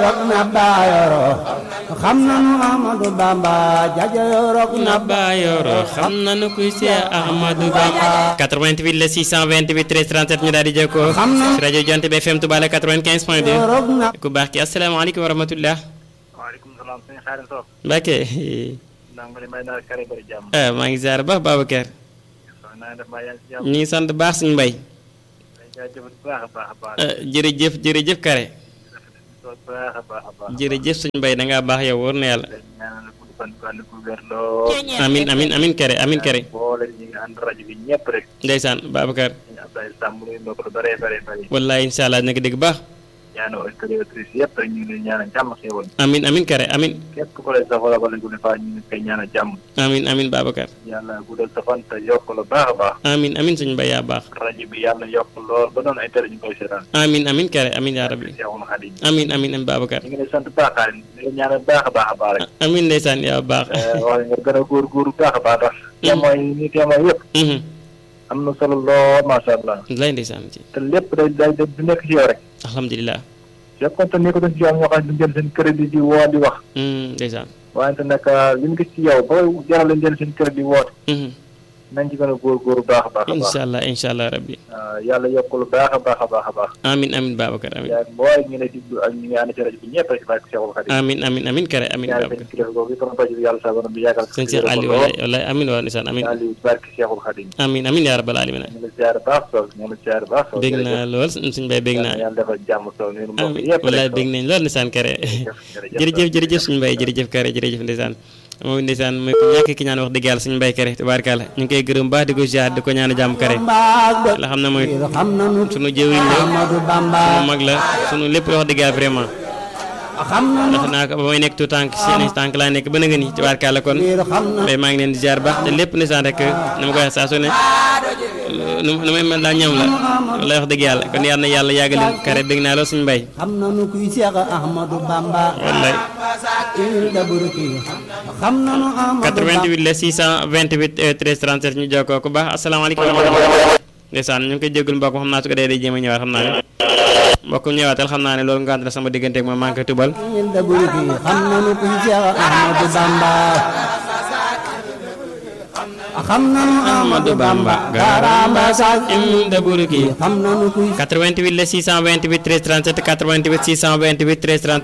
rok na baayoro xam nanu Ahmadu Bamba jajayo rok na na baayoro xam nanu kuy Seex Ahmadu Bamba 88 la 628 13 37 ñu daal di jokkoo Xam na- ci rajo Jonte bi FM Touba la 95 point 2 rok na ku baax ki asalaamaaleykum wa rahmatullah waaleykum salaam sëñ Xaadim Sow Mbacke ndax ma ne may naa kare bari jàmm ah maa ngi ziar baax Babacar waaw naa def maa yaa ngi si jàmm ñu ngi sant baax suñu mbay day jaajëfal bu baax a baax a baax ah, jërëjëf jërëjëf Kare bu baax a baax a baax jërëjëf suñu mbay da ngaa baax yow wóor na yàlla dañ ñaanal gudd fan gu ànd gu wér lool amin amin amin Kare amin Kare boole ñi ngi ànd rajo bi ñëpp rek ndeysaan Babacar ñu Abdoulaye Samb nuyu mbokk lu bëree bëree bëri wallahi incha allah dina ko dégg baax ñaanal auditeurs et auditrices yëpp rek ñu ngi leen ñaanal jàmm xéewal amin amin Kare amin képp ku lay safara wala gu ne faa ñu ngi koy ñaanal jàmm amin amin Babacar yàlla guddal sa fan te yokk lu baax a baax amin amin suñu mbay yaa baax rajo bi yàlla yokk lool ba doon ay tere ñu koy seetaan amin amin Kare amin yaa rabbi Seexul Xaadim amin amin amin Babacar ñu ngi lay sant baax a di la ñaanal baax a baax a baax rek amin ndeysaan yaa baax wax nga gën a góorgóorlu baax a baax ndax témoin yi ni témoin yëpp mhm am na solo lool macha allah lay ndeysaan ci te lépp day day day du nekk ci yow rek alhamdulilah fekkoon te nekk doon ci yow ñoo xam ne jël seen crédit di woo di wax mhm ndeysaan wante nag li ñu gis ci yow ba jaral leen jël seen crédit woote mhm nañ ci gën a góorgóorlu baax a baax a baax incha allah incha allah rabbi waaw yàlla yokk lu baax a baax a baax a baax amin amin Babacar amin yaa mbooy ñu lay diglu ak ñu ngi ànd ci rajo bi ñëpp rek ci barke Seexul Xaadim amin amin amin Kare amin ñaari Babacar seen kilifa googu itam rajo bi yàlla sa borom bi yàggal sëñ Cheikh Aliou wallahi wallahi amin waa ndeysaan amin Aliou ci barke Seexul Xaadim amin amin yaa rabbal alamin ñu ngi la ziar baax Sow ñu ngi la ziar baax Sow bég naa lool suñu mbay bég naa yàlla defal jàmm Sow ñu mbokk amin yëpp wallahi rek bég nañ lool ndeysaan Kare jërëjëf jërëjëf suñu mbay jërëjëf Kare jërëjëf ndeysaan moom ndeysaan mooy ku ñàkk ki ñaan wax dëgg yàlla suñu mbay Kare tabaarkalla ñu ngi koy gërëm baax di ko ziar di ko ñaan jàmm Kare mbaag de la xam ne mooy xam nanu sunu jëwiñ la Ahmadu Bamba sunu mag la sunu lépp wax dëgg yàlla vraiment xam nanu ndax naa ko ba may nekk tout tànk seen tànk laa nekk ba na nga ni tabaarkalla kon biir xam na mbay maa ngi leen di ziar baax te lépp ndeysaan rek ni ma koy wax saa su ne nu nu may mel daa ñoom la wala wax dëgg yàlla kon yàlla na yàlla yàggal Kare bég naa lool suñu mbay xam nanu kuy Seex Ahmadu Bamba wallaay il daburki xam nanu Ahmadu 88 la 628 euh, 13 37 ñu jokkoo ku baax asalaamaaleykum wa rahmatulah. ndeysaan ñu ngi koy jégalu mbokk xam naa su ko dee day jéem a ñëwaat xam naa ne mbokk mi ñëwaatal xam naa ne loolu ngant na sama diggante ak moom maa ngi koy tubal il daburki xam nanu kuy Seex Ahmadu Bamba xam nanu Ahmadu Bamba garamba sax inda burki xam nanu kuy 88 la 628 13 37 88 628 13 37